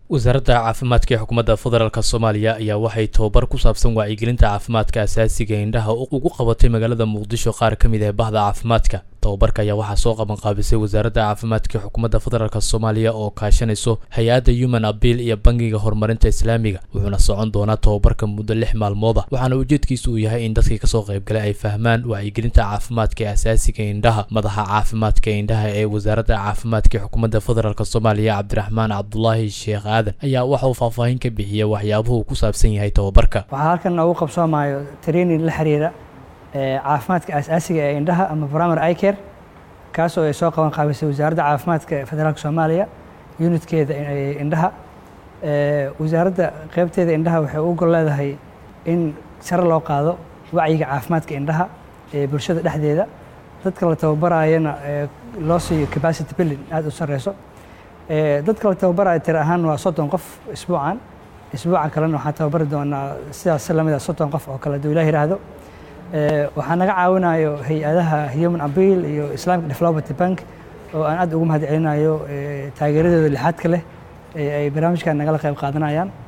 wasaaradda caafimaadka ee xukuumadda federaalk soomaaliya ayaa waxay tababar ku saabsan wacyigelinta caafimaadka asaasiga indhaha ugu qabatay magaalada muqdisho qaar ka mid ah bahda caafimaadka tababarka ayaa waxaa soo qaban qaabisay wasaaradda caafimaadka ee xukuumadda federaalk soomaaliya oo kaashanayso hay-adda human abiil iyo bangiga horumarinta islaamiga wuxuuna socon doonaa tababarka muddo lix maalmood ah waxaana ujeedkiisu uu yahay in dadkii kasoo qaybgalay ay fahmaan wacyigelinta caafimaadka ee asaasiga indhaha madaxa caafimaadka indhaha ee wasaaradda caafimaadka ee xukuumadda federaalk soomaaliya cabdiraxmaan cabdulaahi sheekh aadan ayaa waxa uu faahfaahin ka bixiyay waxyaabuhu ku saabsan yahay tababarka waxaa halkan noogu qabsoomaayo training la xiriira caafimaadka asaasiga ee indhaha ama primary eye care kaasoo ay soo qaban qaabisay wasaaradda caafimaadka federaalka soomaaliya unitkeeda indhaha wasaaradda qeybteeda indhaha waxay u gol leedahay in sare loo qaado wacyiga caafimaadka indhaha ee bulshada dhexdeeda dadka la tababarayana loo siiyo capacity building aada u sareyso dadka la tababaraya tir ahaan waa soddon qof isbuucan isbuucan kalena waxaan tababari doonaa sidaas lamid a soddon qof oo kale haduu ilah yiraahdo waxaa naga caawinayo hay-adaha human abiil iyo islamic development bank oo aan aad ugu mahad celinayo taageeradooda lixaadka leh ay barnaamijkan nagala qayb qaadanayaan